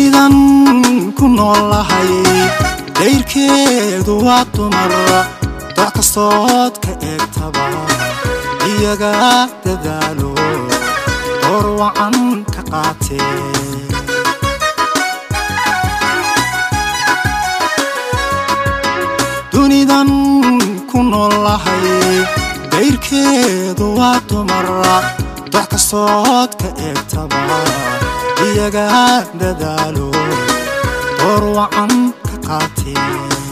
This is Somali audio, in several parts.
dunidan ku noolahay dayrkeedu waa dumar doc kastood ka eegtaba iyaga dadaalo door wacan ka qaatee dunidan ku noolahay dayrkeedu waa dumar doc kastood ka eegtaba iyaga dadaalo door wacan ka qaatee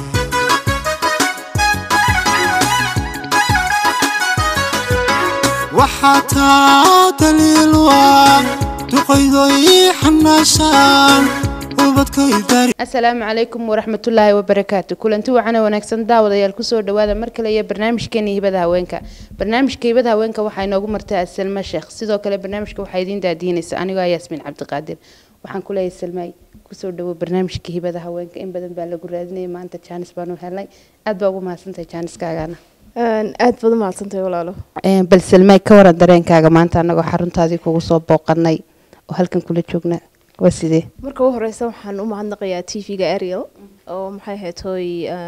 waxaa taa daliilu ah duqaydoy xanaashaan ubadkay dari asalaamu calaykum waraxmatullaahi wabarakaatu kulanti wacana wanaagsan daawadayaal kusoo dhawaada mar kale iyo barnaamijkeena hibada haweenka barnaamijka hibada haweenka waxaa inoogu martay asalma sheekh sidoo kale barnaamijka waxaa idiin daadiinaysa anigoo ah yaasmiin cabdiqaadir waxaan ku leeyahay salmaay kusoo dhawo barnaamijka hibada haweenka in badan baa lagu raadinaya maanta jaanis baanu helnay aad baa ugu mahadsantahay jaaniskaagana aad baad u mahadsantahay walaalo bal salmaay ka waran dareenkaaga maanta anagoo xaruntaadii kugu soo booqanay oo halkan kula joogna waa sidee marka u horeysa waxaan u mahadnaqayaa t v-ga ariel oo maxay ahayd hooy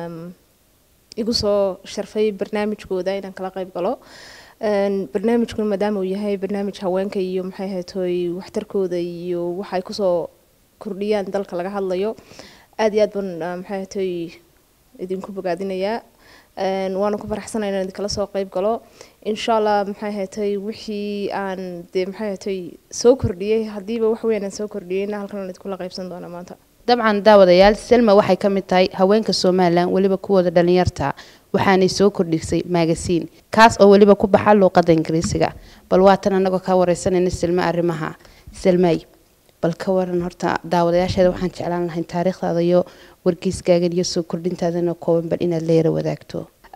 igu soo sharfay barnaamijkooda inaan kala qayb galo barnaamijkuna maadaama uu yahay barnaamij haweenka iyo maxay ahayd hooy waxtarkooda iyo waxay kusoo kordhiyaan dalka laga hadlayo aada iyo aad baan maxay ahayd hooy idinku bogaadinayaa waana ku faraxsana inaan idinkala soo qayb galo insha allah maxay ahaatay wixii aan dee maxay ahaatay soo kordhiyey haddiiba wax weyn aan soo kordhiyeyna halkan aan idinkula qaybsan doona maanta dabcan daawadayaal selma waxay ka mid tahay haweenka somalilan weliba kuwooda dhalinyarta waxaanay soo kordhisay magasiin kaas oo weliba ku baxa luuqada ingiriisiga bal waatan anagoo ka wareysanayna selma arrimaha selmay bal ka waran horta daawadayaasheeda waxaan jeclaan lahayn taariikhdaada iyo wargeyskaagan iyo soo kordhintaadana kooban bal inaad la yara wadaagto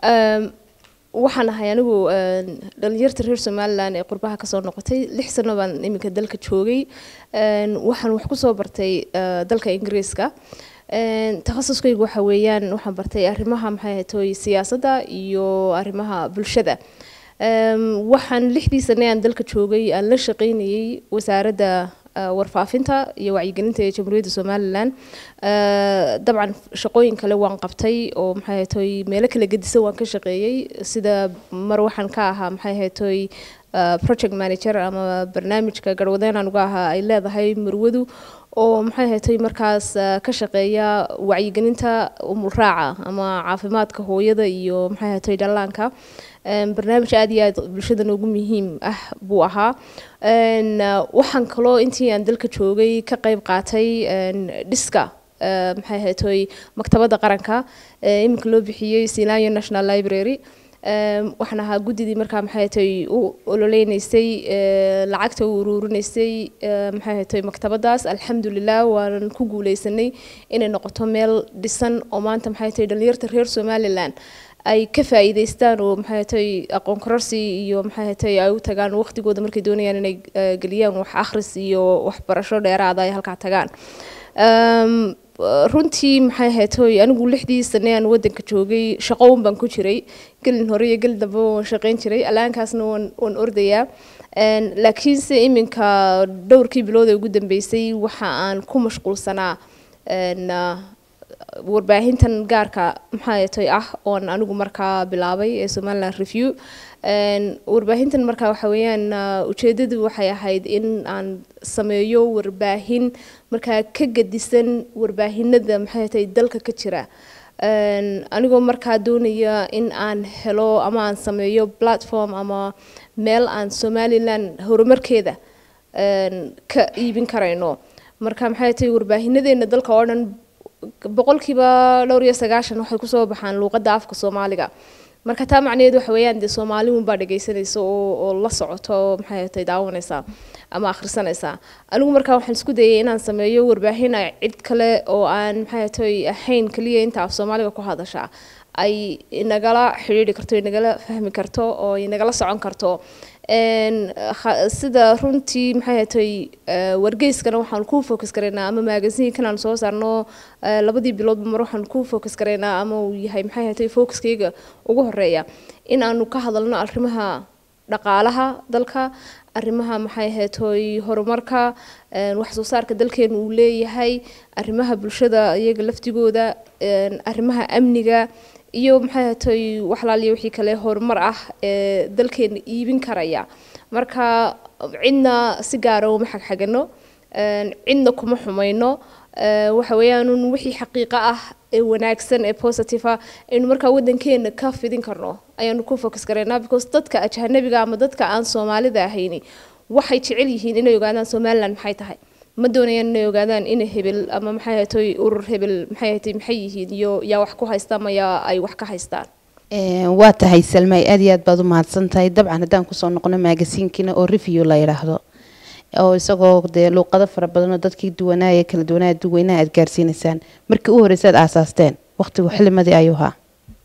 waxaan ahay anigu dhalinyarta reer somalilan ee qurbaha kasoo noqotay lix sano baan iminka dalka joogay waxaan wax kusoo bartay dalka ingiriiska takhasuskaygu waxa weeyaan waxaan bartay arrimaha maxay ahaytoy siyaasadda iyo arrimaha bulshada waxaan lixdii sane aan dalka joogay aan la shaqaynayay wasaaradda warfaafinta iyo wacyigelinta ee jamhuuriyadda somalilan dabcan shaqooyin kale waan qabtay oo maxay ahaytoy meelo kala gedisan waan ka shaqeeyey sida mar waxaan ka ahaa maxay ahaytoy project manager ama barnaamijka garwadeenaan uga ahaa ay leedahay marwadu oo maxay ahaytoy markaas ka shaqeeya wacyigelinta umulraaca ama caafimaadka hooyada iyo maxay ahaytoy dhallaanka barnaamij aada iyo aad bulshada noogu muhiim ah buu ahaa waxaan kaloo intii aan dalka joogay ka qayb qaatay dhiska maxay ahaytoy maktabadda qaranka iminka loo bixiyey silayo national library waxaan ahaa guddidii markaa maxay ahaytoy u ololeynaysay lacagta u uruurinaysay maxay ahaytoy maktabaddaas alxamdulilah waanan ku guuleysanay inay noqoto meel dhisan oo maanta maxay ahaytoy dhalinyarta reer somalilan ay ka faa'iidaystaan oo maxay ahatay aqoon kororsi iyo maxay ahatay ay u tagaan waqtigooda markay doonayaan inay geliyaan wax akhris iyo waxbarasho dheeraada ay halkaa tagaan runtii maxay ahatay anigu lixdii sane aan wadanka joogay shaqo un baan ku jiray gelin hore iyo gelin dambe waan shaqayn jiray alaankaasna waan waan ordayaa laakiinse iminka dhowrkii bilood ee ugu dambeysay waxa aan ku mashquulsanaa warbaahintan gaarka maxaatay ah oon anigu markaa bilaabay ee somaliland review warbaahintan markaa waxa weeyaan ujeedadu waxay ahayd in aan sameeyo warbaahin markaa ka gedisan warbaahinada maxaatay dalka ka jira anigoo markaa doonaya in aan helo ama aan sameeyo platform ama meel aan somaliland horumarkeeda ka iibin karayno marka maxay tahay warbaahinadeenna dalka oo dhan boqolkiiba dhowr iyo sagaashan waxay kusoo baxaan luuqadda afka soomaaliga marka taa macnaheed waxa weeyaan dee soomaali unbaa dhegaysanaysa oo oo la socoto maxay ahatay daawanaysaa ama akhrisanaysaa anigu markaa waxaan isku dayay inaan sameeyo warbaahin ay cid kale oo aan maxay ahatay ahayn keliya inta af soomaaliga ku hadashaa ay inagala xidhiidhi karto inagala fahmi karto oo inagala socon karto sida runtii maxay ahatay wargeyskana waxaan ku focus garaynaa ama magasiinkan aan soo saarno labadii biloodba mar waxaan ku focus garaynaa ama uu yahay maxay ahatay focuskayga ugu horeeya in aanu ka hadalno arrimaha dhaqaalaha dalka arrimaha maxay ahayd hooy horumarka wax soo saarka dalkeenu uu leeyahay arrimaha bulshada iyaga laftigooda arrimaha amniga iyo maxay ahayd hooy waxlaaliya wixii kale horumar ah ee dalkeena iibin karaya marka cidna si gaara uma xagxagano cidna kuma xumayno waxa weeyaan wixii xaqiiqo ah ee wanaagsan ee positive ah aynu markaa wadankeena ka fidin karno ayaanu ku focus garaynaa because dadka ajanabiga ama dadka aan soomaalida ahayni waxay jecel yihiin inay ogaadaan somaliland maxay tahay ma doonayaan inay ogaadaan inay hebel ama maxay ahatay urur hebel maxay ahatay maxay yihiin iyo yaa wax ku haysta ama yaa ay wax ka haystaan waa tahay salmay aad iyo aad baad u mahadsan tahay dabcan haddaan kusoo noqono magasiinkiina oo review la yidhaahdo oo isagoo dee luuqado fara badan oo dadkii duwanaaye kala duwanaaye duweynaha aad gaarsiinaysaan markii u horreysay aad aasaasteen waqtigu xilimadii ayuu ahaa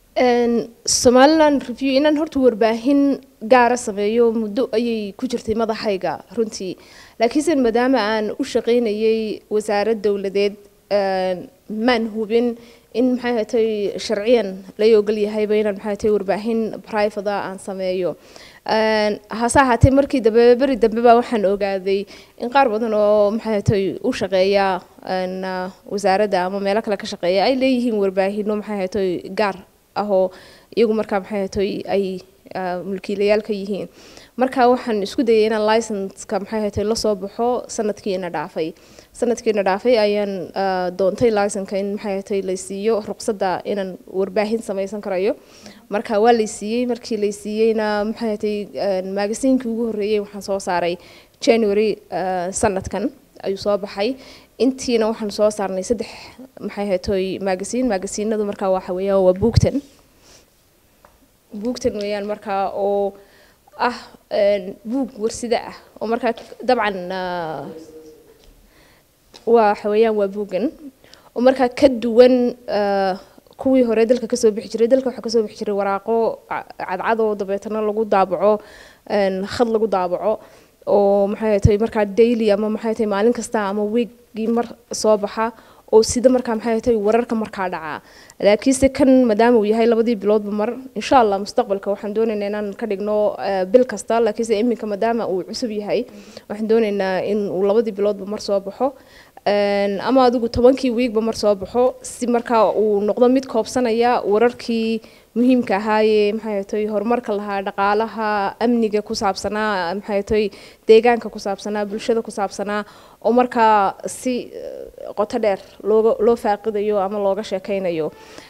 somaliland review inaan horta warbaahin gaara sameeyo muddo ayay ku jirtay madaxayga runtii laakiinse maadaama aan u shaqaynayay wasaarad dowladeed maan hubin in maxay ahatay sharciyan lay ogol yahayba inaan maxay ahatay warbaahin private aan sameeyo hase ahaatee markii dambe beri dambe baa waxaan ogaaday in qaar badan oo maxay ahatay u shaqeeya wasaaradda ama meelo kale ka shaqeeya ay leeyihiin warbaahino maxay ahatay gaar ah oo iyagu markaa maxay ahatay ay mulkiilayaal ka yihiin marka waxaan isku dayay inaan licenska maxay ahatay lasoo baxo sanadkiina dhaafay sanadkiina dhaafay ayaan doontay licenka in maxay ahatay laysiiyo ruqsadda inaan warbaahin samaysan karayo marka waa laysiiyey markii laysiiyeyna maxay ahatay magasiinkii ugu horreeyey waxaan soo saaray january sanadkan ayuu soo baxay intiina waxaan soo saarnay saddex maxay ahatay magasiin magasiinadu markaa waxa weeyaan waa buugtan buugtan weeyaan markaa oo ah buug warsida ah oo markaa dabcan waxa weeyaan waa buugan oo markaa ka duwan kuwii hore dalka kasoo bixi jiray dalka waxaa kasoo bixi jiray waraaqo cadcad oo dabeetana lagu daabaco khad lagu daabaco oo maxay tahay markaa daily ama maxay tahay maalin kasta ama weekgii mar soo baxa oo sida markaa maxay tahay wararka markaa dhacaa laakiinse kan maadaama uu yahay labadii biloodba mar insha allah mustaqbalka waxaan doonaynaa inaan ka dhigno bil kasta laakiinse iminka maadaama uu cusub yahay waxaan doonaynaa in uu labadii biloodba mar soo baxo ama adigu tobankii wiigba mar soo baxo si markaa uu noqdo mid koobsanaya wararkii muhiimka ahaayee maxay tahay horumarka lahaa dhaqaalaha amniga ku saabsanaa maxay tahay deegaanka ku saabsanaa bulshada ku saabsanaa oo markaa si qoto dheer looga loo faaqidayo ama looga sheekaynayo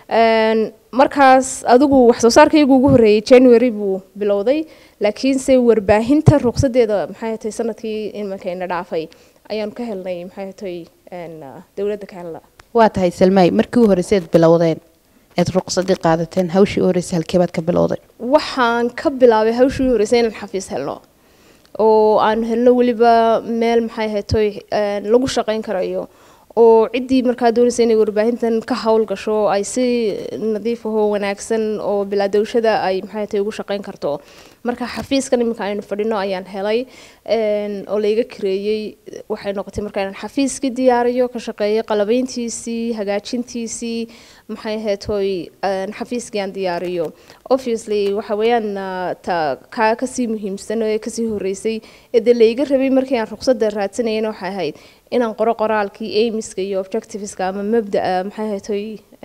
markaas adigu wax soo saarkaygu ugu horreeyay january buu bilowday laakiinse warbaahinta ruqsadeeda maxay tahay sanadkii imankayna dhaafay ayaanu ka helnay maxay tahay dowladda ka helna waa tahay salmaay markii u horreysay aad bilowdeen aad ruqsadii qaadateen hawshii u horreysay halkeebaad ka bilowday waxaan ka bilaabay hawshii u horreysay inaan xafiis helno oo aan helno weliba meel maxay ahaytoy lagu shaqayn karayo oo ciddii markaa doonaysa inay warbaahintan ka hawl gasho ay si nadiif ahoo wanaagsan oo bilaadowshada ay maxay tahay ugu shaqayn karto marka xafiiskan iminka aynu fadhino ayaan helay oo layga kareeyey waxay noqotay marka inaan xafiiskii diyaariyo ka shaqeeyo qalabeyntiisii hagaajintiisii maxay ahayd hoy xafiiskii aan diyaariyo obviously waxa weeyaan ta kaa kasii muhiimsan ee kasii horeysay ee dee layga rabay markii aan ruqsadda raadsanayana waxay ahayd inaan qoro qoraalkii aimiska iyo objectiveska ama mabdaa maxay ahayd hoy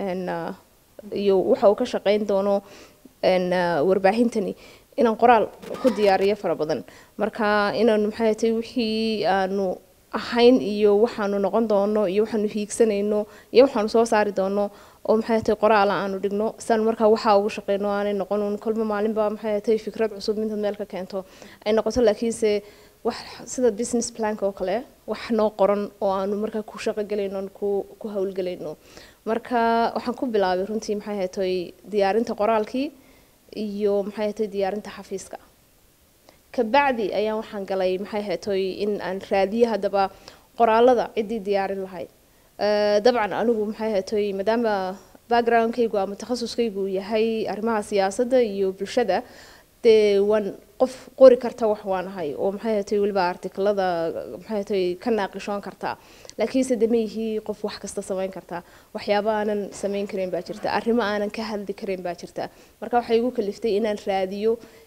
iyo waxa uu ka shaqeyn doono warbaahintani inaan qoraal ku diyaariyo fara badan marka inaanu maxay tahay wixii aanu ahayn iyo waxaanu noqon doono iyo waxaanu hiigsanayno iyo waxaanu soo saari doono oo maxay tahay qoraala aanu dhigno saan markaa waxaa ugu shaqeyno aanay noqon un kolba maalinba maxay tahay fikrad cusub intaad meel ka keento ay noqoto laakiinse wax sida business planka oo kale wax noo qoran oo aanu markaa ku shaqo gelayno ku ku howlgelayno marka waxaan ku bilaabay runtii maxay ahayd toy diyaarinta qoraalkii iyo maxay ahayd toy diyaarinta xafiiska kabacdi ayaan waxaan galay maxay ahayd toy in aan raadiyo haddaba qoraalada ciddii diyaarin lahayd dabcan anigu maxay ahayd toy maadaama backgroundkaygu ama takhasuskaygu yahay arrimaha siyaasadda iyo bulshada dee waan qof qori karta wax waan ahay oo maxay ahatay weliba artiklada maxay ahatay ka naaqishoon kartaa laakiinse de ma yihii qof wax kasta samayn kartaa waxyaabo aanan samayn karin baa jirta arrimo aanan ka hadli karin baa jirta marka waxay igu kaliftay inaan raadiyo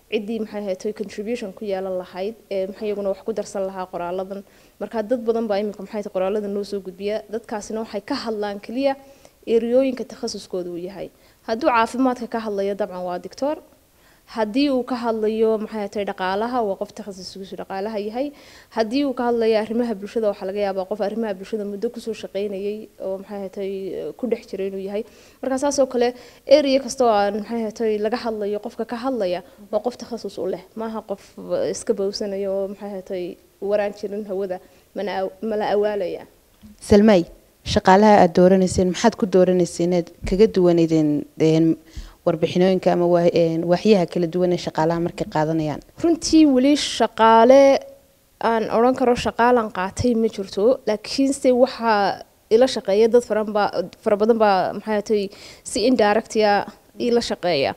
ciddii maxay ahayd contribution ku yeelan lahayd ee maxay iyaguna wax ku darsan lahaa qoraaladan marka dad badan baa iminka maxay tahay qoraaladan noo soo gudbiya dadkaasina waxay ka hadlaan keliya eriyooyinka takhasuskooda uu yahay hadduu caafimaadka ka hadlayo dabcan waa doctor haddii uu ka hadlayo maxay tahay dhaqaalaha waa qof takhasuskiisu dhaqaalaha yahay haddii uu ka hadlayo arrimaha bulshada waxaa laga yaabaa qof arrimaha bulshada muddo kusoo shaqaynayay oo maxay tahay ku dhex jiray inuu yahay marka saas oo kale area kasta oo aan maxay tahay laga hadlayo qofka ka hadlaya waa qof takhasus u leh maaha qof iska bowsanaya oo maxay tahay waraan jirin hawada mana mala awaalaya salmay shaqaalaha aada dooranayseen maxaad ku dooranayseen inaad kaga duwaneydeen warbixinooyinka ama waaxyaha kala duwan ee shaqaalaha markay qaadanayaan runtii weli shaqaale aan odhan karo shaqaalan qaatay ma jirto laakiinse waxaa ila shaqeeya dad faranba fara badan baa maxay tahay si indirectia ila shaqeeya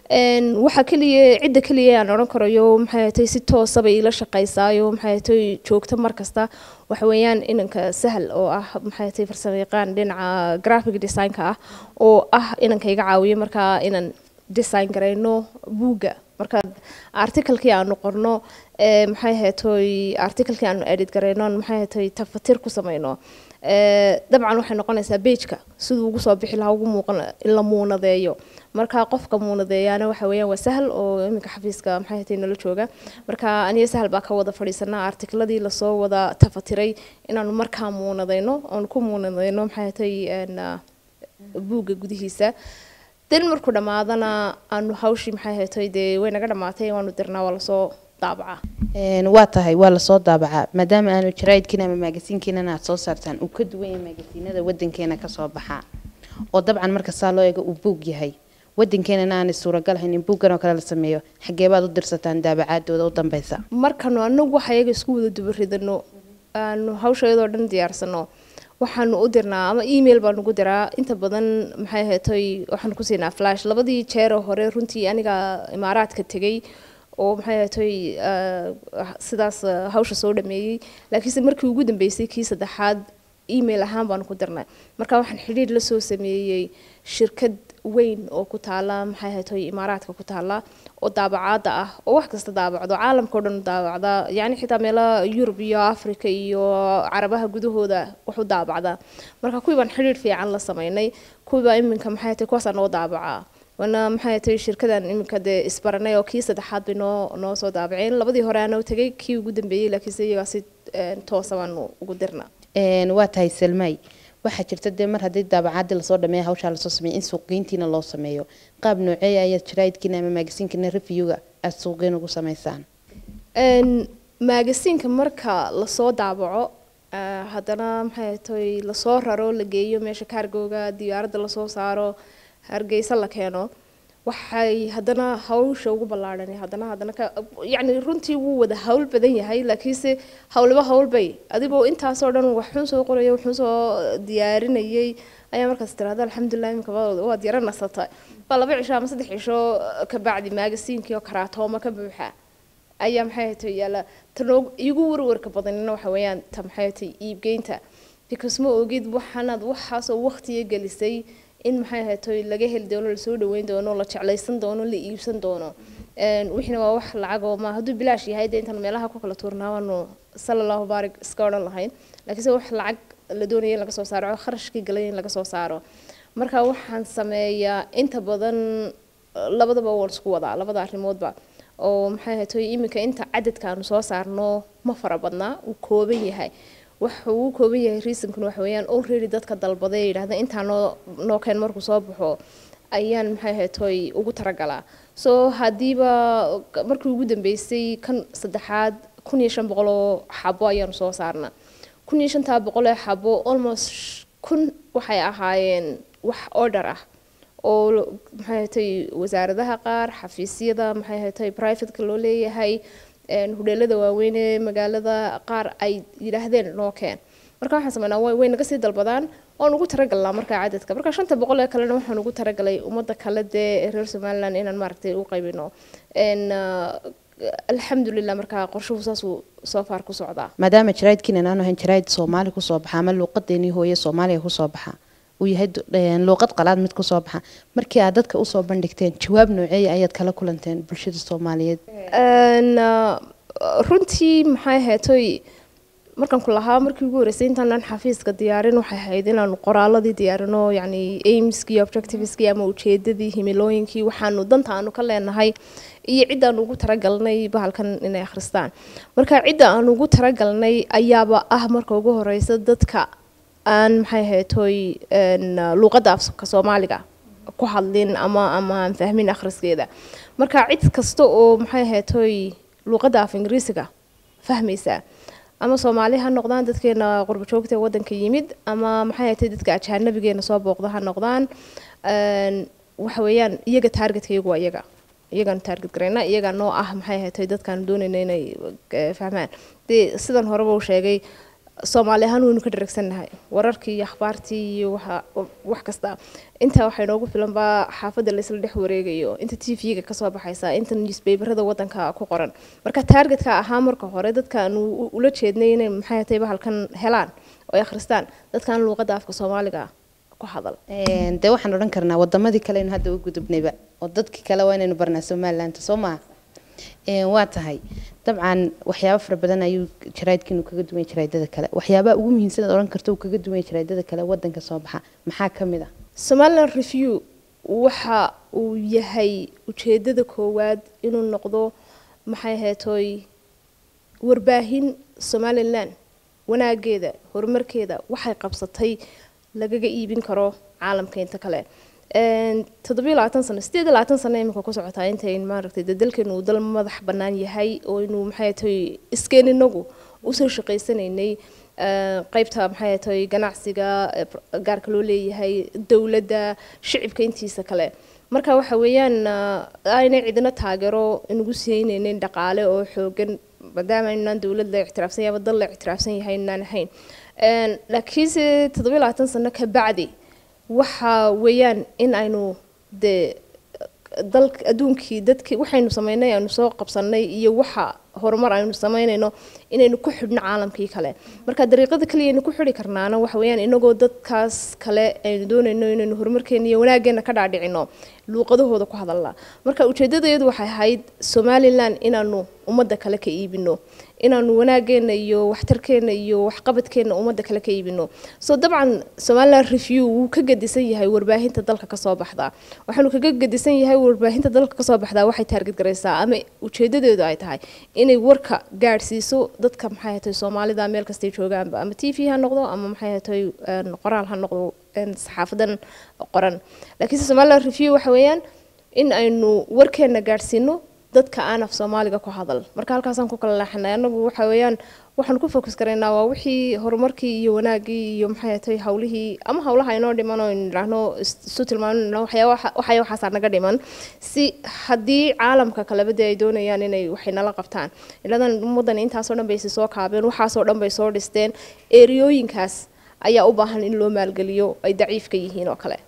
waxaa keliya cidda keliya aan odhan karayo maxay tahay si toosaba ila shaqaysaayo maxay tahay joogto mar kasta waxa weeyaan inanka sahal oo ah maxay tahay farsamo yaqaan dhinaca graphic designka ah oo ah inanka iga caawiyo markaa inaan design garayno buugga marka articalkii aanu qorno maxay ahayd articalkii aanu edit garayno maxay ahayd tafatir ku samayno dabcan waxay noqonaysaa beijka siduu ugu soo bixi lahaa ugu muuqan in la muunadeeyo marka qofka muunadeeyaana waxa weeyaan waa sahal oo iminka xafiiska maxay ahayd nala jooga marka aniga sahal baa ka wada fadhiisanaa artikladii lasoo wada tafatiray inaanu markaa muunadeyno oonu ku muunadeyno maxay ahayd buugga gudihiisa dan markuu dhammaadana aanu hawshii maxay ahayd dee way naga dhammaatay waanu dirnaa waa lasoo daabacaa waa tahay waa lasoo daabacaa maadaama aanu jaraa'idkiina ama maagasiinkiinana aad soo saartaan uu ka duwan yahay maagasiinada wadankeena kasoo baxaa oo dabcan marka saa loo eego uu buug yahay wadankeenana aanay suuragal ahayn in buuggan oo kale la sameeyo xageebaad u dirsataan daabacaadooda u dambeysa markanu anagu waxa iyaga isku wada dubaridano aanu hawsha iyadoo dhan diyaarsano waxaanu u dirnaa ama email baanu ugu diraa inta badan maxay ahaatay waxaanu ku siinaa flash labadii jeeroo hore runtii aniga imaaraadka tegay oo maxay ahaatay sidaas hawsha soo dhameeyey laakiinse markii ugu dambeysay kii saddexaad email ahaan baanu ku dirnay marka waxaan xidhiir la soo sameeyey shirkad weyn oo ku taala maxay ahaatay imaaraadka ku taala oo daabacaada ah oo wax kasta daabacdo caalamka o dhan daabacda yacni xitaa meelaha yurub iyo africa iyo carabaha gudahooda wax u daabacda marka kuwii baan xidhiir fiican la sameynay kuwiibaa iminka maxay ahaatay kuwaasaa noo daabacaa wana maxay ahaatay shirkadan iminka dee isbaranay oo kii saddexaad bay noo noo soo daabaceen labadii hore aanoo tegay kii ugu dambeeyey laakiinse iyagaa si toosa baanu ugu dirna waa tahay salmay waxaa jirta dee mar haddii daabacaadii lasoo dhameeya hawshaa lasoo sameeya in suuqgeyntiina loo sameeyo qaab nooceeya ayaad jaraa'idkiina ama maagasiinkiina reviewga aada suuqgeyn ugu sameysaan maagasiinka marka lasoo daabaco haddana maxay tahay lasoo raro la geeyo meesha kaargooga diyaaradda lasoo saaro hargeysa la keeno waxay haddana hawsha ugu ballaadhan haddana haddana ka yacni runtii wuu wada hawl badan yahay laakiinse hawliba hawlbay adigoo intaasoo dhan waxxun soo qoraya waxxun soo diyaarinayay ayaa markaas tirahda alxamdulilah imika waad yara nasata baa laba cisho ama saddex cisho kabacdi maagasiinkii oo karaatooma ka buuxa ayaa maxay hatay yaala tanoo igu warwarka badanina waxa weeyaan ta maxay hatay iibgeynta because ma ogid waxaanaad waxaasoo waqtiga gelisay in maxay ahaatay laga heli doono lasoo dhaweyn doono la jeclaysan doono la iibsan doono wixiina waa wax lacag oo ma hadduu bilaash yahay dee intaan meelaha ku kala tuurnaa waanu sala allahu baarig iska odhan lahayn laakiinse wax lacag la doonaya in laga soo saaro kharashkii galay in laga soo saaro marka waxaan sameeyaa inta badan labadaba waan isku wadaa labada arrimoodba oo maxay ahaatay iminka inta cadadka aanu soo saarno ma fara badnaa uu kooban yahay waxa uu kooban yahay reasonkuna waxa weeyaan already dadka dalbaday yidhaahda intaa noo noo keen markuu soo baxo ayaan maxay ahaatoy ugu talagalaa so haddiiba markii ugu dambeysay kan saddexaad kun iyo shan boqol oo xabo ayaanu soo saarnaa kun iyo shantaa boqol ee xabo almost kun waxay ahaayeen wax order ah oo maxay ahaatay wasaaradaha qaar xafiisyada maxay ahaatay privateka loo leeyahay hudheelada waaweyn ee magaalada qaar ay yidhaahdeen noo keen marka waxaan sameynaa way naga sii dalbadaan waan ugu talagalnaa markaa cadadka marka shanta boqol ee kalena waxaan ugu talagalay ummadda kale dee reer somaliland inaan maaragtay u qaybino alxamdulilah markaa qorshuhu saasuu soo faar ku socdaa maadaama jaraa'idkiina aanu ahayn jaraa'id soomaali kusoo baxa ama luuqadeenii hooye soomaaliya kusoo baxa uu yahay du- een, luuqad qalaad mid kusoo baxa markii aad dadka usoo bandhigteen jawaab nooceeya ayaad kala kulanteen bulshada soomaaliyeed Een, ah, runtii maxay ahaatoy markaan ku lahaa markii ugu horreysay intaanaan xafiiska diyaarin waxay ahayd inaanu qoraaladii diyaarino yacni aimskii objectiveskii ama ujeedadii himilooyinkii waxaanu danta aanu ka leenahay iyo cidda aanu ugu talagalnay bahalkan inay akhristaan marka cidda aanu ugu talagalnay ayaaba ah marka ugu horeysa dadka aan maxay ahaatoy een, luuqadda afka soomaaliga ku hadlin ama ama aan fahmin akhriskeeda marka cid kasta oo maxay ahaatoy luuqadda af ingiriisiga fahmaysaa ama soomaali ha noqdaan dadkeena qurbo joogta ee wadanka yimid ama maxay ahaatay dadka ajaanabigeena soo booqda ha noqdaan Een, waxa weeyaan iyaga taargetka iyagu waa iyaga iyagaan taarget garayna iyagaa noo ah maxay ahaatay dadkaan doonayna inay eh, fahmaan dee sidan horeba uu sheegay soomaali ahaan waynu ka dharagsannahay wararkii iyo akhbaartii iyo waxa wax kasta intaa waxay noogu filan baa xaafadda laysla dhex wareegayo inta t v-ga kasoo baxaysa inta newspaperada wadanka ku qoran marka taargetka ahaa marka hore dadkaan u- ula jeednay inay maxay ahatay bahalkan helaan oo ay akhristaan dadkaan luuqadda afka soomaaliga ku hadal Een, dee waxaan odhan karnaa wadamadii kale aynu hadda u gudubnayba oo dadkii kale waa inaynu barnaa somaliland soo maaha Een, waa tahay dabcan waxyaabo fara badan ayuu jaraydkiinu kaga duwan yahay jaraydada kale waxyaabaha ugu muhiimsan aad odhan karto uu kaga duwan yahay jaraydada kale wadanka soo baxa maxaa ka mid ah somaliland review waxa uu yahay ujeedada koowaad inuu noqdo maxay ahaatoy warbaahin somaliland wanaageeda horumarkeeda waxay qabsatay lagaga iibin karo caalamka inta kale Een, toddobiyo labaatan sano sideed iyo labaatan sano imika ku socotaa intayn maaragtay dee dalkeenu uu dal madax bannaan yahay oo inuu maxay tahay iskeen inagu usoo shaqaysanaynay Ee, qaybta maxay tahay ganacsiga ee, pr- gaarka loo leeyahay dowladda shicibka intiisa kale marka waxa weeyaan ah, aynay cidina taageero inugu siinaynin dhaqaale oo xoogan maadaama inaan dowlad la ictiraafsan yahay ama dal la ictiraafsan yahay inaan ahayn Een, laakiinse toddobiyo labaatan sano ka bacdi waxa weeyaan in aynu dee dalka adduunkii dadkii waxaynu sameynay aynu soo qabsanay iyo waxa horumar aynu sameynayno inaynu ku xidhno caalamkii kale marka dariiqada kaliya aynu ku xidhi karnaana waxa weeyaan inagoo dadkaas kale aynu doonayno inaynu horumarkeena iyo wanaageena ka dhaadhicino luuqadahooda ku hadalna marka ujeedadeedu waxay ahayd somaliland inaanu ummadda kale ka iibino inaanu wanaageena iyo waxtarkeena iyo waxqabadkeena ummadda kale ka iibino so dabcan somaliland review wuu ka gedisan yahay warbaahinta dalka kasoo baxda waxaanu kaga gedisan yahay warbaahinta dalka kasoo baxda waxay taarget garaysaa ama ujeedadeedu ay tahay inay warka gaadhsiiso dadka maxay ahatay soomaalida meel kastay joogaanba ama t v ha noqdo ama maxay ahatay een, qoraal ha noqdo een, saxaafadan qoran laakiinse somaliland review waxa weeyaan in aynu warkeena gaadhsiino dadka aan af soomaaliga ku hadal marka halkaasaan ku kala leexanay anagu waxa weeyaan waxaan ku focus karaynaa waa wixii horumarkii iyo wanaagii iyo maxay ahatay hawlihii ama hawlaha inoo dhiman oo aynu idhaahno is- isu tilmaamno waxyaa waxaya waxaasaa naga dhiman si haddii caalamka kaleba dee ay doonayaan inay waxay nala qabtaan iladan ummaddan intaasoo dhan bay isi soo kaabeen waxaasoo dhan bay soo dhisteen eriyooyinkaas ayaa u baahan in loo maalgeliyo ay daciifka yihiin oo kale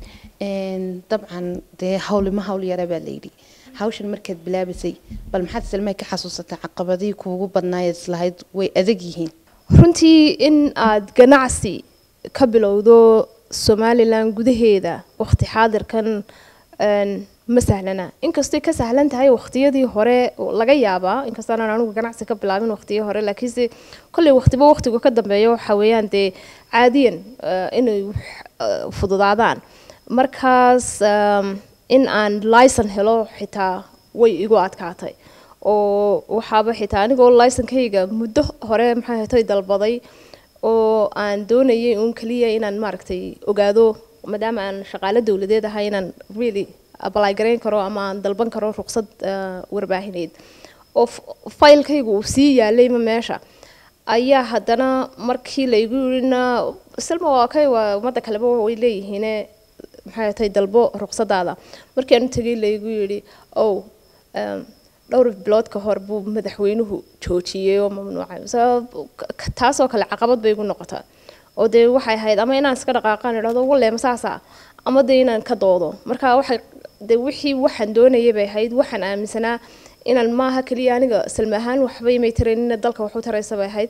Een, dabcan dee hawlima hawl yara baa layidhi hawshan markaad bilaabaysay bal maxaad salmay ka xasuusataa caqabadihii kuugu badnaayeed islahayd way adag yihiin runtii in aad ganacsi ka bilowdo somalilan gudaheeda waqti xaadirkan een, ma sahlana inkastay ka sahlan tahay waqtiyadii hore oo laga yaabaa inkastaanan anigu ganacsi ka bilaabin waqtiyo hore laakiinse kolley waqtiba waqtigu ka dambeeyo waxa weeyaan dee caadiyan eh, inay wax, eh, fududaadaan markaas um, in aan licen helo xitaa way igu adkaatay oo waxaaba xitaa anigoo licenkayga muddo hore maxay ahatay dalbaday oo aan doonayay uun kaliya inaan maaragtay ogaado maadaama aan shaqaale dowladeed ahay inaan really apply garayn karo ama aan dalban karo ruqsad eh, warbaahineed oo f- faylkaygu uu sii yaalayma meesha ayaa haddana markii laygu yirina silma waa kay waa ummadda kaleba way leeyihiine maxay tahay dalbo ruqsadaada markii aan u tegay laygu yidhi ow em, dhowr bilood ka hor buu madaxweynuhu joojiyey oo mamnuucay sabab k- taasoo kale caqabad bay igu noqotaa oo dee waxay ahayd ama inaan iska dhaqaaqaan idhahdo walle ma saasa ama dee inaan ka doodo marka waxay dee wixii waxaan doonayay bay ahayd waxaan aaminsanaa inaan maaha keliya aniga salma ahaan waxba imay taraynina dalka waxu taraysa bay ahayd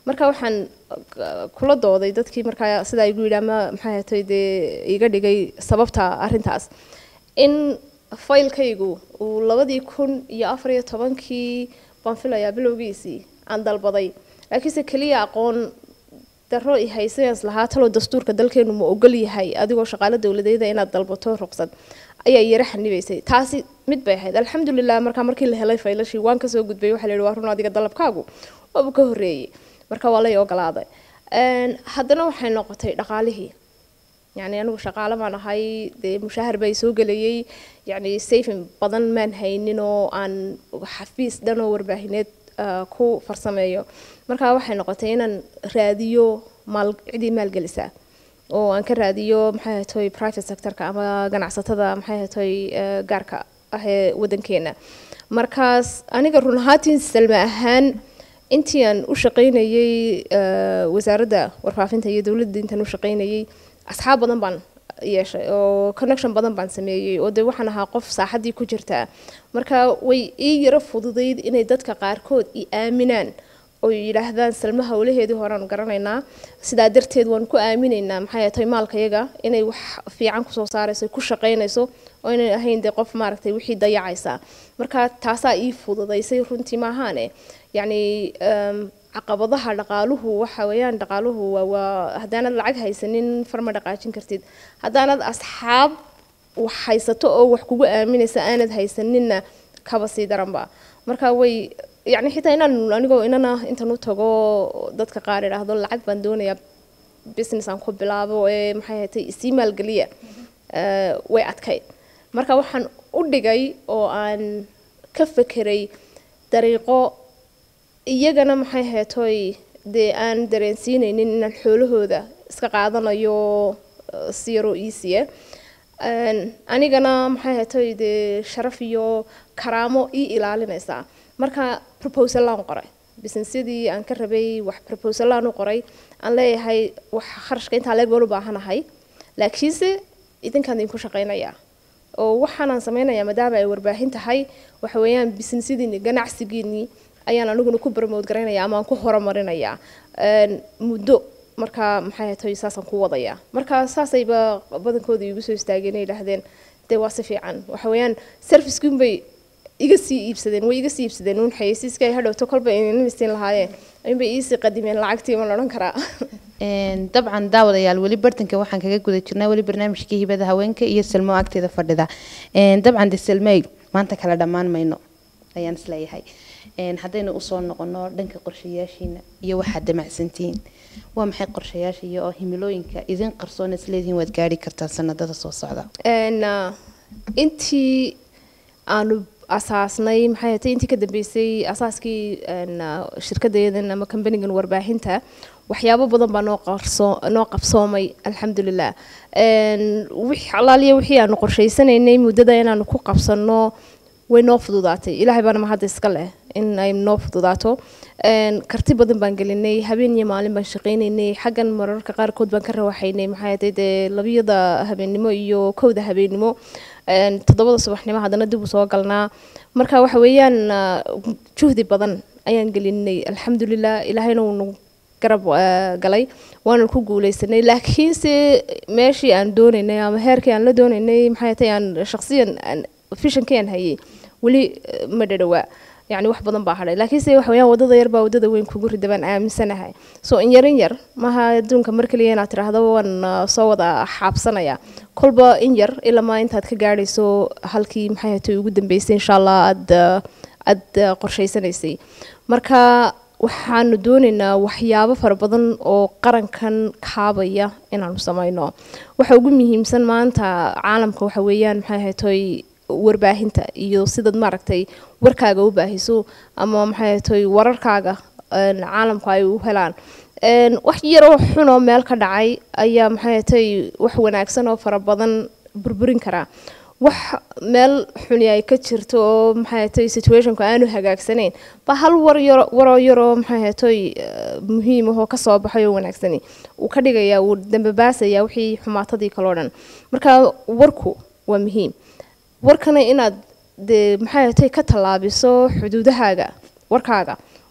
marka waxaan uh, kula dooday dadkii markaa sidaa igu yidhi ama maxay ahatay dee iga dhigay sababta arrintaas in faylkaygu uu labadii kun iyo afar iyo tobankii baan filayaa bilowgiisii aan dalbaday laakiinse keliya aqoon daro i haysayans lahaa taloo dastuurka dalkeenu ma ogol yahay adigoo shaqaalo dowladeeda inaad dalbato ruqsad ayaa yara xanibaysay taasi mid bay ahayd alxamdulilah markaa markii la helay faylashii waan kasoo gudbay waxaa la yidhi waa run adiga dalabkaagu waaba ka horreeyey marka waa lay ogolaaday Een, haddana waxay noqotay dhaqaalihii yacni anigu shaqaale baan ahay dee mushaahar bay soo gelayay yacni saving badan maan haynin oo aan xafiis dhan oo warbaahineed ah, ku farsameeyo marka waxay noqotay inaan raadiyo maal cidii maalgelisa oo aan ka raadiyo maxay ahatoy private sectorka ama ganacsatada maxay ahatoy eh, gaarka ah ee wadankeena markaas aniga run ahaatiin salma ahaan intii aan u shaqaynayay eh, wasaaradda warfaafinta iyo dowladda intaan u shaqaynayay asxaab badan baan yeeshay oo connection badan baan sameeyey oo dee waxaan ahaa qof saaxaddii ku jirtaa marka way ii yaro fududayd inay dadka qaarkood i aaminaan oo yidhaahdaan salma howlaheedii horean garanaynaa sidaa darteed waan ku aaminaynaa maxay tahay maalkayaga inay wax fiican kusoo saarayso ku shaqaynayso oo inay ahayn dee qof maaragtay wixii dayacaysa marka taasaa ii fududaysay runtii maahaane yacni em, caqabadaha dhaqaaluhu waxa weeyaan dhaqaaluhu waa waa haddaanad lacag haysanin farma dhaqaajin kartid haddaanad asxaab wax haysato oo wax kugu aaminaysa aanad haysaninna kaba sii daranba marka way yacni xitaa inaan anigoo inana intan u tago dadka qaar idhaahdo lacag baan doonayaa business aan ku bilaabo ee maxay ahatay isii maalgeliya eh, way adkayd marka waxaan u dhigay oo aan ka fekeray dariiqo iyagana maxay heetoy dee aan dareensiinaynin inaan xoolahooda iska qaadanayo eh, si yaroo iisiya anigana maxay heetoy dee sharaf iyo karaamo ii ilaalinaysaa marka proposalaan qoray businessyadii aan ka rabay wax proposalaan u qoray aan leeyahay wax kharashka intaa leeg baan u baahanahay laakiinse idinkaan idinku shaqaynayaa oo waxaanaan samaynayaa maadaama ay warbaahin tahay waxa weeyaan businessyadiini ganacsigiinii ayaan aniguna ku barmood garaynaya ama aan ku horumarinayaa Een, muddo markaa maxay tahay saasaan ku wadayaa marka saasayba badankooda igu soo istaageen ay yidhaahdeen dee waa si fiican waxa weeyaan servicekiin bay iga sii iibsadeen way iga sii iibsadeen uun xayeysiiska ay hadhowto kolba inay siin lahaayeen inbay iisii qadimeen lacagtii ma la odhan karaa Een, dabcan daawadayaal weli bartanka waxaan kaga guda jirnaa weli barnaamijkii hibada haweenka iyo salmo agteeda fadhida Een, dabcan de salmey maanta kala dhammaan mayno ayaan isleeyahay Een, haddaynu usoo noqono dhanka qorshayaashiina iyo waxaad damacsantihiin waa maxay qorshayaasha iyo oo himilooyinka idin qarsoon isleedihiin waad gaari kartaan sanadada soo socda Een, ah, intii aanu asaasnay maxay ahayd intii ka dambeysay asaaskii een, ah, shirkadeedan ama kambanigan warbaahinta waxyaabo badan baa noo qarso noo qabsoomay alxamdulilah Een, wix alaaliya wixii aanu qorshaysanaynay muddada inaanu ku qabsano way noo fududaatay ilaahay baana mahadda iska leh in ay noo fududaato Een, karti badan baan gelinay habeen iyo maalin baan shaqaynaynay xaggan mararka qaarkood baan ka rawaxaynay maxay ahayd dee labiyada habeennimo iyo kowda habeennimo Een, toddobada subaxnimo haddana dib u soo galnaa marka waxa weeyaan ah, juhdi badan ayaan gelinay alxamdulilah ilaahayna wuu nagu garab ah, galay waana ku guuleysanay laakiinse meeshii aan doonaynay ama heerkii aan la doonaynay maxay tahay aan shaqsiyan aan fishankii aan hayay weli eh, ma dhadhawaa yacni wax badan baa hadhay laakiinse waxa weeyaan wadada yar baa wadada weyn kugu rida baan aaminsanahay so in yarin yar maaha adduunka mar kaliya inaad tiraahdo waan ah, soo wada xaabsanaya kolba in yar ilamaa intaad ka gaadhayso halkii maxay ahayd ugu dambeysay insha allah aad ah, aad ah, qorshaysanaysay marka waxaanu doonaynaa waxyaabo fara badan oo qarankan kaabaya inaanu samayno waxa ugu muhiimsan maanta caalamka waxa weeyaan maxay ahayd toy warbaahinta iyo sidaad maaragtay warkaaga u baahiso ama maxay ahayd toy wararkaaga een, caalamku ay u helaan Een, wax yaroo xunoo meel ka dhacay ayaa maxay ahayd toy wax wanaagsan oo fara badan burburin karaa wax meel xuni ay ka jirto oo maxay ahayd toy situationku aanu hagaagsanayn ba hal war yaro waroo yaroo maxay ahayd toy eh, muhiim ahoo ka soo baxay oo wanaagsani uu ka dhigayaa uu dambabaasaya wixii xumaatadii kaloo dhan marka warku waa muhiim warkana inaad dee maxay ahayd toy ka tallaabiso xuduudahaaga warkaaga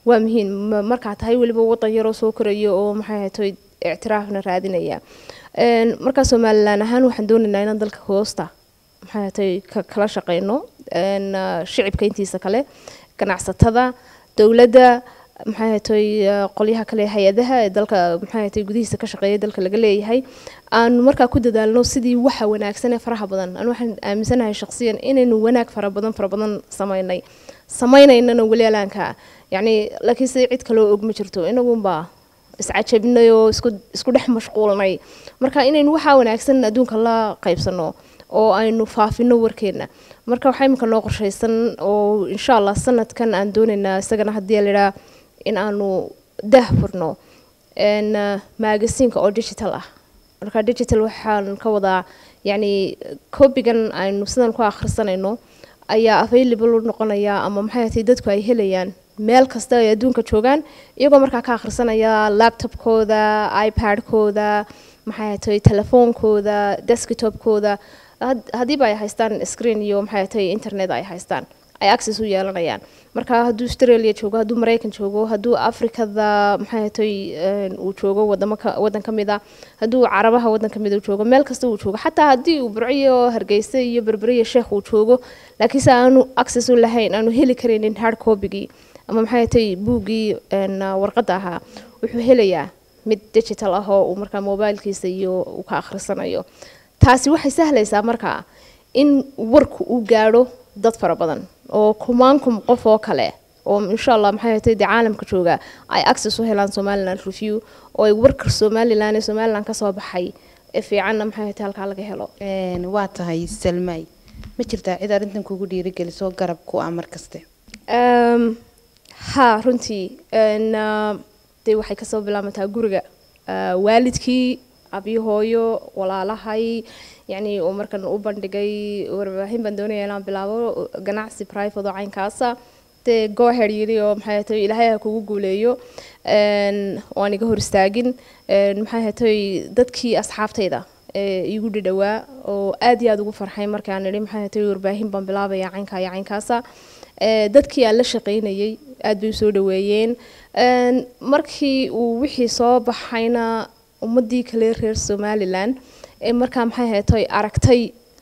waa muhiim ma- markaa tahay weliba wadan yaroo soo koraya oo maxay ahaytoy ictiraafna raadinaya Een, markaa somalilan ahaan waxaan doonaynaa inaan dalka hoosta maxay ahaytoy ka kala shaqeyno Een, ah, shicibka intiisa kale ganacsatada dowladda maxay ahaytoy ah, qolyaha kale ee hay-adaha ee dalka maxay ahaytoy gudihiisa ka shaqeeya dalka laga leeyahay aanu markaa ku dadaalno sidii waxa wanaagsan ee faraha badan anu waxaan aaminsanahay shaqsiyan inaynu wanaag fara badan fara badan sameynay sameynaynana weli alaanka yacni laakiin si cid kaloo og ma jirto inagunbaa iscajabinay oo isku isku dhex mashquulnay marka inaynu waxaa wanaagsan adduunka la qaybsano oo aynu faafino warkeena marka waxaa imika noo qorshaysan oo insha allah sanadkan aan doonaynaa isagana haddii layidhaa in aanu daah furno n magasiinka oo digital ah marka digital waxaan ka wadaa yacni kobigan aynu sidan ku akhrisanayno ayaa available u noqonaya ama maxay ahatay dadku ay helayaan meel kasta ay adduunka joogaan iyagoo markaa ka akhrisanaya laptopkooda ipad-kooda maxay ahatay telefoonkooda desktopkooda had- haddiiba ay haystaan screen iyo maxay ahatay internet ay haystaan ay access u yeelanayaan marka hadduu australia joogo hadduu maraykan joogo hadduu afrikada maxay ahatay een, uu joogo wadamo ka wadan ka mid a hadduu carabaha wadan ka mid uu joogo meel kasta uu joogo xataa haddii uu burco iyo hargeysa iyo berbere iyo sheekh uu joogo laakiinse aanu access u lahayn aanu heli karaynin hard copygii ama maxay ahatay buuggii een, warqadda ahaa wuxuu helayaa mid digital ah oo uu markaa mobilkiisa iyo uu ka akhrisanayo taasi waxay sahlaysaa markaa in warku uu gaadho dad fara badan oo kumaankum qof oo kale oo insha allah maxay ahatay dee caalamka jooga ay access u helaan somaliland review oo ay warka somaliland ee somaliland kasoo baxay ee fiicanna maxay ahatay halkaa laga helo Een, waa tahay salmaay ma jirtaa cid arrintan kugu dhiirigelisoo garab ku ah mar kaste Um, ha runtii een, ah, dee waxay kasoo bilaabataa guriga Ah, waalidkii abiyo hooyo walaalahay yacni oo markan u bandhigay warbaahin baan doonaya inaan bilaabo ganacsi private oo caynkaasa dee gooher yiri oo maxay ahatay ilaahay ha kugu guuleeyo een, waan iga hor istaagin een, maxay ahatay dadkii asxaabtayda ee igu dhidhowaa oo aad iyo aad ugu farxay markaan idhi maxay ahatay warbaahin baan bilaabaya caynkaa iyo caynkaasa Ee, dadkii aan la shaqaynayay aad bay usoo dhaweeyeen Een, markii uu wixii soo baxayna ummadii kale reer somalilan ee markaa maxay ahatay aragtay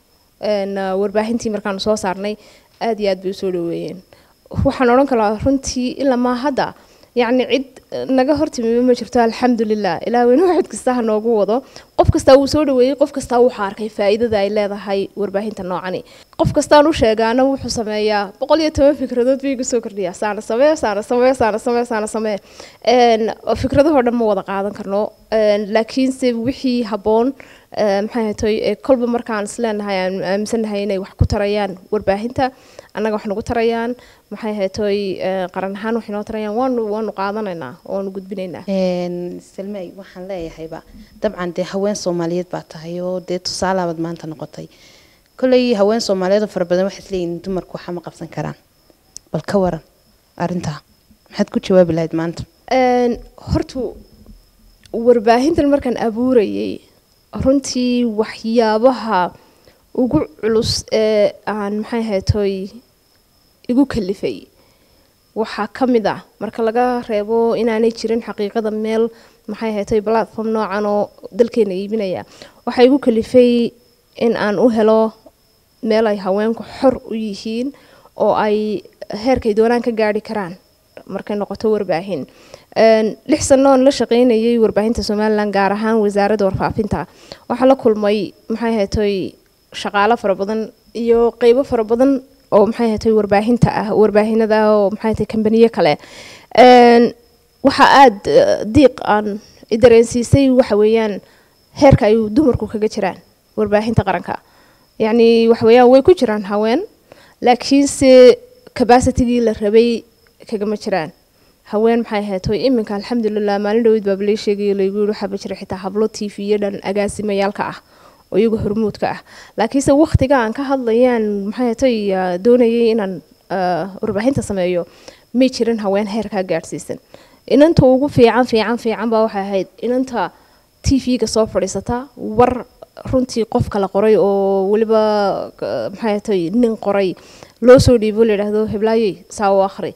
een, ah, warbaahintii markaanu soo saarnay aad iyo aad bay usoo dhaweeyeen waxaan odhan karaa runtii ilaa maa hadda yacni cid eh, naga hortimiba ma jirto alxamdulilah ilaah weyne waxid kasta ha noogu wado qof kastaa wuu soo dhaweeyey qof kastaa wuxuu arkay faa'iidada ay leedahay warbaahinta noocani qof kastaan u sheegaana wuxuu sameeyaa boqol iyo toban fikradood bay igu soo kordhiyaa saana samee saana samee saana samee saana samee Een, fikradahoo dhan ma wada qaadan karno Een, laakiinse wixii habboon ee, maxay ahatay ee kolba markaan isleenahay aan aaminsanahay inay wax ku tarayaan warbaahinta annaga wax nagu tarayaan maxay ahatay ee, qaran ahaan wax inoo tarayaan waanu waanu qaadanaynaa waanu gudbinaynaa Een, salmaay waxaan leeyahayba dabcan dee haween soomaaliyeed baa tahay oo dee tusaalabaad maanta noqotay kolley haween soomaaliyeed oo fara badan waxay isleeyihin dumarku waxa ma qabsan karaan bal ka waran arrintaa maxaad ku jawaabi lahayd maanta Een, horta warbaahintan markaan abuurayay runtii waxyaabaha ugu culus ee aan maxay ahatay igu kalifay waxaa ka mid ah marka laga reebo inaanay jirin xaqiiqada meel maxay ahatay platform noocan oo dalkeena iibinaya waxaa igu kalifay in aan u helo meel ay haweenku xor u yihiin oo ay heerkay doonaan ka gaari karaan markay noqoto warbaahin Een, lix sano oon la shaqaynayay warbaahinta somalilan gaar ahaan wasaaradda warfaafinta waxaa la kulmay maxay ahatay shaqaalo fara badan iyo qeybo fara badan oo maxay ahatay warbaahinta ah warbaahinada ah oo maxay ahatay kambaniyo kale Een, waxaa aada eh, diiq aan i dareensiisay waxa weeyaan heerka ay dumarku kaga jiraan warbaahinta qaranka yacni waxa weeyaan way ku jiraan haween laakiinse capacitigii la rabay kagama jiraan haween maxay ahayd hoy iminka alxamdulilah maalin dhaweyd baaba lay sheegay laygu yidhi waxaaba jira xitaa hablo t v iyo dhan agaasimayaalka ah oo iyagu hormuudka ah laakiinse waqtiga aan ka hadlayaan maxay ahatay ah, doonayay inaan ah, warbaahinta sameeyo may jirin haween heerkaa gaadhsiisan inanta ugu fiican fiican fiican baa waxay ahayd inanta t v-ga soo fadhiisata war runtii qof kala qoray oo weliba ah, maxay ahatay nin qoray loo soo dhiibo layidhaahdo heblaayey saa u akhri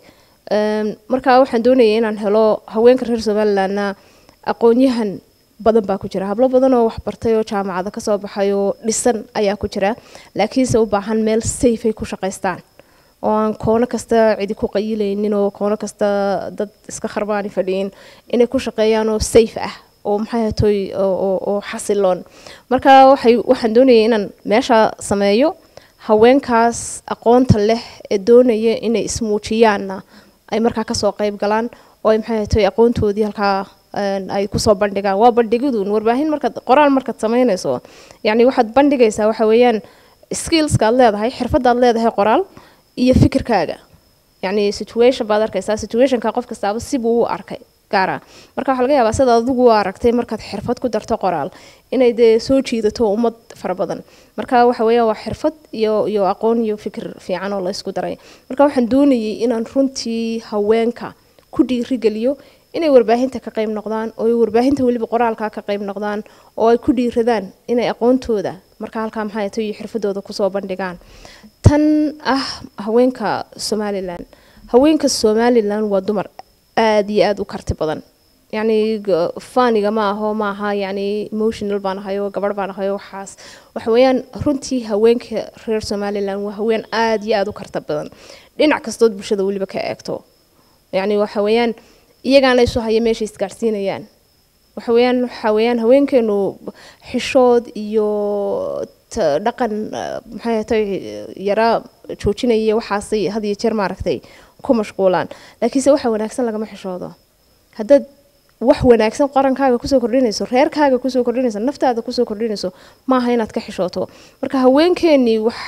Een, marka waxaan doonayay inaan helo haweenka reer somalilandna aqoon-yahan badan baa ku jira hablo badan oo waxbartay oo jaamacada kasoo baxay oo dhisan ayaa ku jira laakiinse u baahan meel safe ay ku shaqaystaan oo aan koono kasta cidi ku qayilaynin oo koono kasta dad iska kharbaani fadhiyin inay ku shaqeeyaan oo safe ah oo maxay hatoy oo, oo, oo xasiloon marka waxay waxaan doonayay inaan meesha sameeyo haweenkaas aqoonta leh ee doonaya inay ismuujiyaanna ay markaa kasoo qayb galaan oo ay maxay hatoy aqoontoodii halkaa een, ay kusoo bandhigaan waa bandhigiduun warbaahin markaad qoraal markaad samaynayso yacni waxaad bandhigaysaa waxa weeyaan skillska aad leedahay xirfadaad leedahay qoraal iyo fikirkaaga yacni situation baad arkaysaa situationka qof kastaaba sibuu u arkay gaara marka waxaa laga yaabaa sida adigu u aragtay markaad xirfad ku darto qoraal inay dee soo jiidato ummad fara badan marka waxa weeyaan waa xirfad iyo iyo aqoon iyo fikir fiican oo la isku daray marka waxaan doonayay inaan runtii haweenka ku dhiirigeliyo inay warbaahinta ka qayb noqdaan oo ay warbaahinta weliba qoraalka ka qayb noqdaan oo ay ku dhiiradaan inay aqoontooda marka halkaa maxay tahay iyo xirfadooda kusoo bandhigaan tan ah haweenka somalilan haweenka somalilan waa dumar aad iyo aad u karti badan yacni g- faaniga ma aho ma aha yacni emotional baan ahayo gabadh baan ahayo waxaas waxa weeyaan runtii haweenka reer somalilan waa haween aad iyo aad u karti badan dhinac kastood bulshada weliba ka eegto yacni waxa weeyaan iyagaana isu haya meeshay isgaarsiinayaan waxa weeyaan waxa weeyaan haweenkeenu xishood iyo ta- dhaqan eh, maxay tahay yara joojinaya waxaasay had iyo jeer maaragtay ku mashquulaan laakiinse waxa wanaagsan lagama xishoodo haddaad wax wanaagsan qarankaaga kusoo kordhinayso reerkaaga kusoo kordhinayso naftaada kusoo kordhinayso maaha inaad ka xishooto marka haweenkeenii wax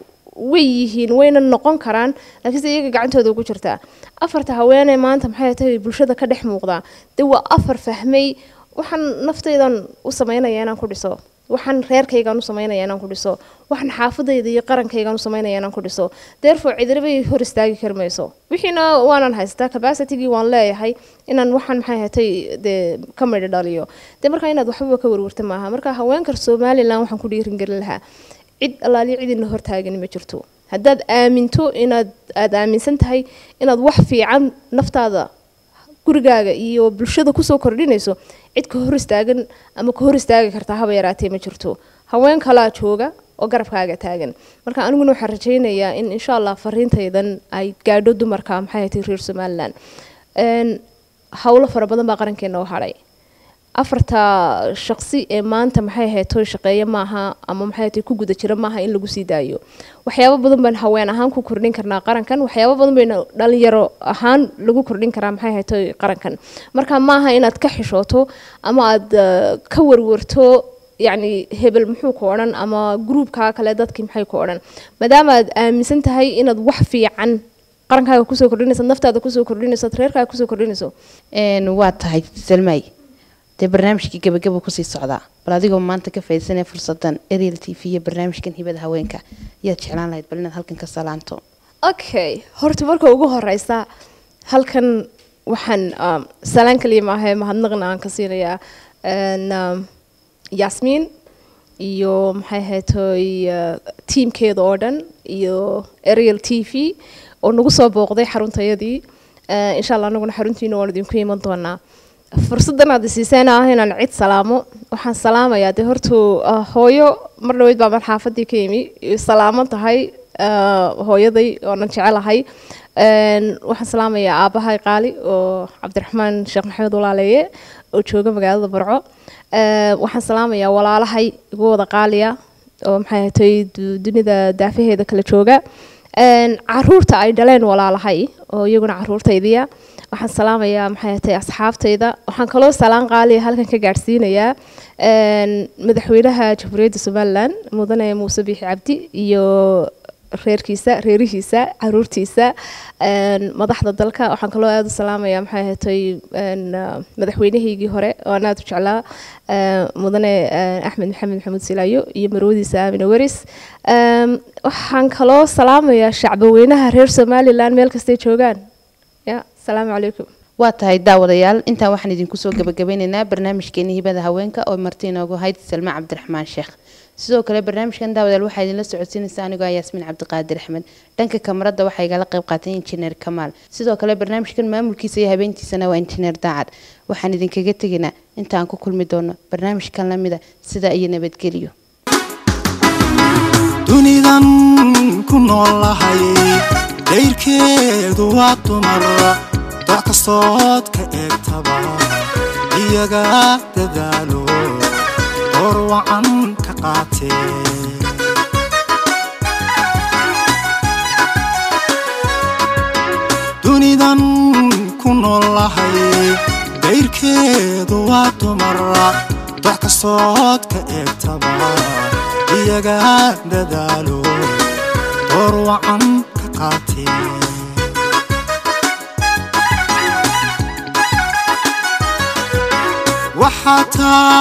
way yihiin wayna noqon karaan laakiinse iyaga gacantooda ugu jirtaa afarta haweeney maanta maxay tahay bulshada ka dhex muuqdaa dee waa afar fahmay waxaan naftaydan u samaynaya inaan ku dhiso waxaan reerkaygaan u samaynaya inaan ku dhiso waxaan xaafadayda iyo qarankaygaan u samaynaya inaan ku dhiso therefore cidirabay hor istaagi kari mayso wixiina waanan haystaa capacitygii waan leeyahay inaan waxaan maxay hatay dee ka midho dhaliyo dee markaa inaad waxbaba ka warwarta maaha marka haweenka somalilan waxaan ku dhiiringelin lahaa cid allaaliyo cidina hortaagani ma jirto haddaad aaminto inaad aada aaminsan tahay inaad wax fiican naftaada gurigaaga iyo bulshada kusoo kordhinayso cid ka hor istaagan ama ka hor istaagi kartaa haba yaraatee ma jirto haween kalaa jooga oo garabkaaga taagan marka aniguna waxaan rajaynayaa in insha allah fariintaydan ay gaadho dumarka maxay hatay reer somalilan Een, howlo fara badan baa qarankeena u hadhay afarta shaqsi ee maanta maxay ahayd toy shaqeeya maaha ama maxay ahayd ku guda jira maaha in lagu sii daayo waxyaabo badan baan haween ahaan ku kordhin karnaa qarankan waxyaabo badan bayna dhalinyaro ahaan lagu kordhin karaa maxay ahayd toy qarankan marka maaha inaad ka xishooto ama aad eh, ka warwarto yacni hebel muxuu ku odhan ama gruubkaa kale dadkii maxay ku odhan maadaama aad aaminsan tahay inaad wax fiican qarankaaga kusoo kordhinayso naftaada kusoo kordhinayso reerkaaga kusoo kordhinayso Een, waa tahay salmay dee barnaamijkii gabagaba kusii socdaa bal adigoo maanta ka faaidsanaya fursadan ariel t v iyo barnaamijkan hibada haweenka yaad jeclaan lahayd bal inaad halkan ka salaanto okay horta marka ugu horeysa halkan waxaan um, salaan kaliya maaha mahadnaqna aan ka siinayaa een, um, yasmiin iyo maxay ahaytoy uh, tiimkeeda oo dhan iyo ariel t v oo nagu soo booqday xaruntayadii uh, insha allah anaguna xaruntiina waan idinku iman doonaa fursadan aad isiiseen ah inaan cid salaamo waxaan salaamayaa dee hortu uh, hooyo mar dhaweyd baa xaafadii ka yimi salaamo tahay uh, hooyaday oonan jecelahay Een, waxaan salaamayaa aabahay qaali oo cabdiraxmaan sheekh maxamed walaaleeye oo jooga magaalada barco Ee, waxaan salaamayaa walaalahay igu wada qaaliya oo maxay ahatay du- dunida daafaheeda kala jooga Een, caruurta ay dhaleen walaalahay oo iyaguna caruurtaydiya waxaan salaamayaa maxay ahatay asxaabtayda waxaan kaloo salaan qaaliya halkan ka gaadhsiinayaa een, madaxweynaha jamhuuriyadda somalilan mudane muuse biixi cabdi iyo reerkiisa reerihiisa caruurtiisa een, madaxda dalka waxaan kaloo aada u salaamayaa maxay ahatay een, ah, madaxweynahaygii hore oo aan aada u jeclaa eh, mudane eh, axmed maxamed maxamuud silaayo iyo marwadiisa aamine weris Eem, waxaan kaloo salaamayaa shacbaweynaha reer somalilan meel kastay joogaan ya asalaamu calaykum waa tahay daawadayaal intaan waxaan idinku soo gabagabeynaynaa barnaamijkeeni hibada haweenka oo marti inoogu hayd salma cabdiraxmaan sheekh sidoo kale barnaamijkan daawadayaal waxaa idinla socodsiinaysa anigoo ah yaasmiin cabdiqaadir axmed dhanka kamarada waxaa igala qayb qaatay injineer kamaal sidoo kale barnaamijkan maamulkiisa iyo habeentiisana waa injineer daacad waxaan idinkaga tegaynaa intaan ku kulmi doono barnaamijkan lamida sida iyo nabadgelyo dunidan ku noolahay dayrkeedu waa dumar doc kastood ka eegtaba iyaga dadaalo door wacan ka qaatee dunidan ku noolahay dayrkeedu waa dumar doc kastood ka eegtaba iyaga dadaalo door wacan ka qaatee waxaa taa